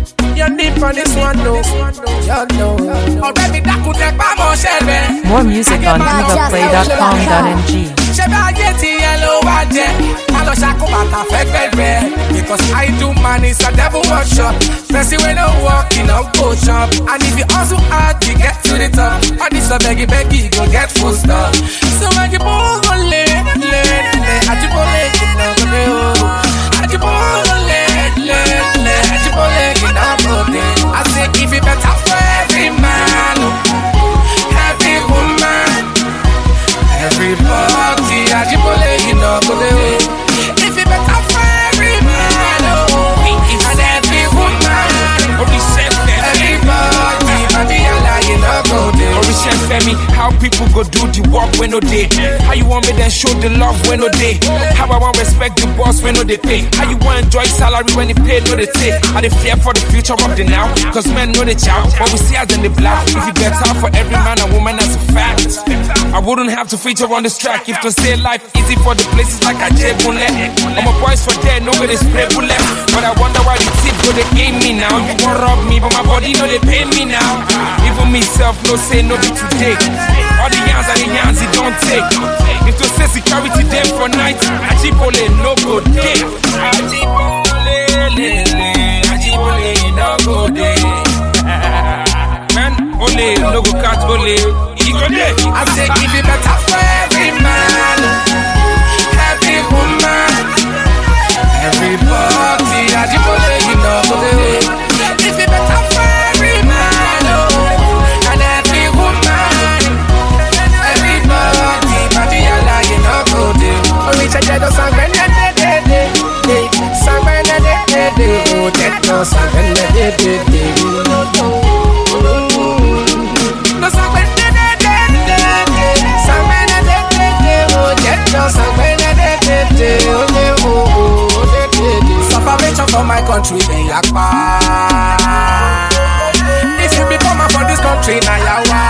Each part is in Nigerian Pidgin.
You're deep on this one, no. You know. Ọ̀rẹ́ mi dákun tẹ pamọ́ ṣẹ́bẹ̀. More music on divaplay.com.ng. ṣé bá ayé ti yẹn ló wá jẹ má lọ ṣàkóbàtà fẹgbẹgbẹ because i do man is a devil workshop person wey no work e no go chop and if you hustle hard you get to the top all this your beggy beggy go get full stop so ajibo go le le le ajibole kìnnà go le o ajibo go le le le ajibole kìnnà go le i say if e better for every man o every woman. Everybody, Ajibole, you know, go the way. If you better for every man, oh, and every woman, everybody, Babiola, you know, go the way. Orisha Femi, how people go do the work when no day? How you want me then show the love when no day? How I want respect the boss when no they pay? How you want enjoy salary when they pay no they take? Are they fear for the future of the now? Cause men know the chow, but we see as in the black. If you get out for every man and woman, that's a fact. I wouldn't have to feature on this track if to stay life easy for the places like I Jebule. I'm a boys for dead, nobody spray bullet. But I wonder why the tip go they aim me now. You want rob me, but my body know they pay me now. Even myself no say no be today. All the yans are the yans it don't take. If to say security them for night, Ajibole no go day. Ajibole, le, le, Ajibole no go day. Man, ole no go catch ole. He go day. I say, if you better for every man, every woman, everybody, Ajibole, you know, go the way. If you better for every man, oh, and every woman, everybody, Babiola, you know, go the way. Oríṣi ẹ̀jẹ̀ ló san gbẹ́ndẹ́dẹ́dẹ́dẹ́, san gbẹ́ndẹ́dẹ́dẹ́, ó jẹ́ ló san gbẹ́ndẹ́dẹ́dẹ́. No san gbẹ́ndẹ́dẹ́dẹ́, san gbẹ́ndẹ́dẹ́dẹ́, ó jẹ́ ló san gbẹ́ndẹ́dẹ́dẹ́, ó lé o, ó lé dédé. Separation for my country, then yapa. If you become a for this country, na yawa.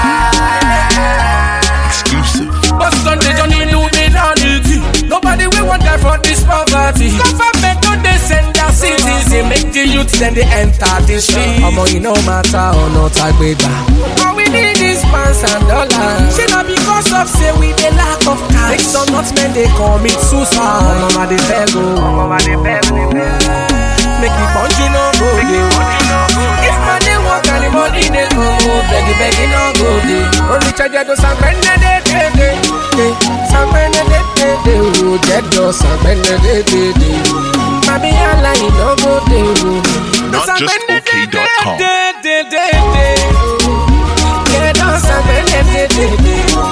Exclusive. But Sunday don't need Illuminati. Nobody will want die for this poverty. Government don't they send their cities. They make the youth then they enter the street. Omo, you no matter or not agbega. All we need is pounds and dollars. Say na because of say we the lack of cash. Make some not men they commit suicide. Omo, ma they beg oh. Omo, ma they beg, they beg. Make the country no go dey. If money work and the money they come, oh, beggy beggy no go dey. Only charge to sangbende de de de de, sangbende de de de, oh, jedo sangbende de de de. Mami ala you no go dey, oh. Not just Sangbende de de okay.com. de de de de, oh. Jedo sangbende de de de.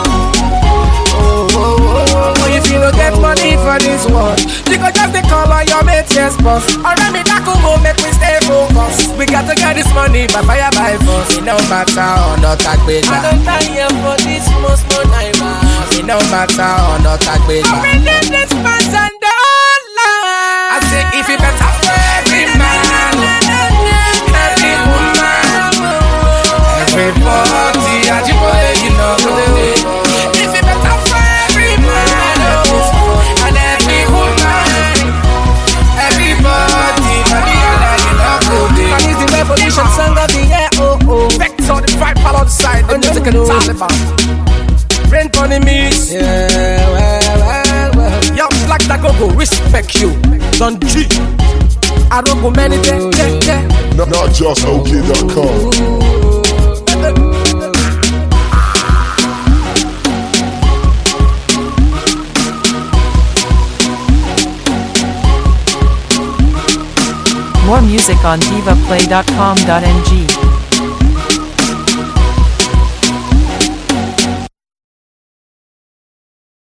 Oh, oh, oh, oh, if you no get money for this world, you go just dey call on your mates, yes, boss. Ọ̀rẹ́ mi dákun mo make we stay focused. We got to get this money by fire by force. It no matter ọ̀nà tàgbégbà. I don die here for this small small naira. It no matter ọ̀nà tàgbégbà. Ọ̀rẹ́ ní this pounds and dollars. I say if it better for every man, every woman, everybody, Ajibole, you know go the way. If it better for every man, oh, and every woman, everybody, Babiola, you know go the way. is the revolution song of the year, oh oh. Vector, the vibe, follow the side, the music and Taliban. Rain on the mix. Yeah, well, well, well. Yo, Black Dago go respect you. Don G. I don't go many days. Yeah, yeah. Not, not just okay.com. More music on divaplay.com.ng.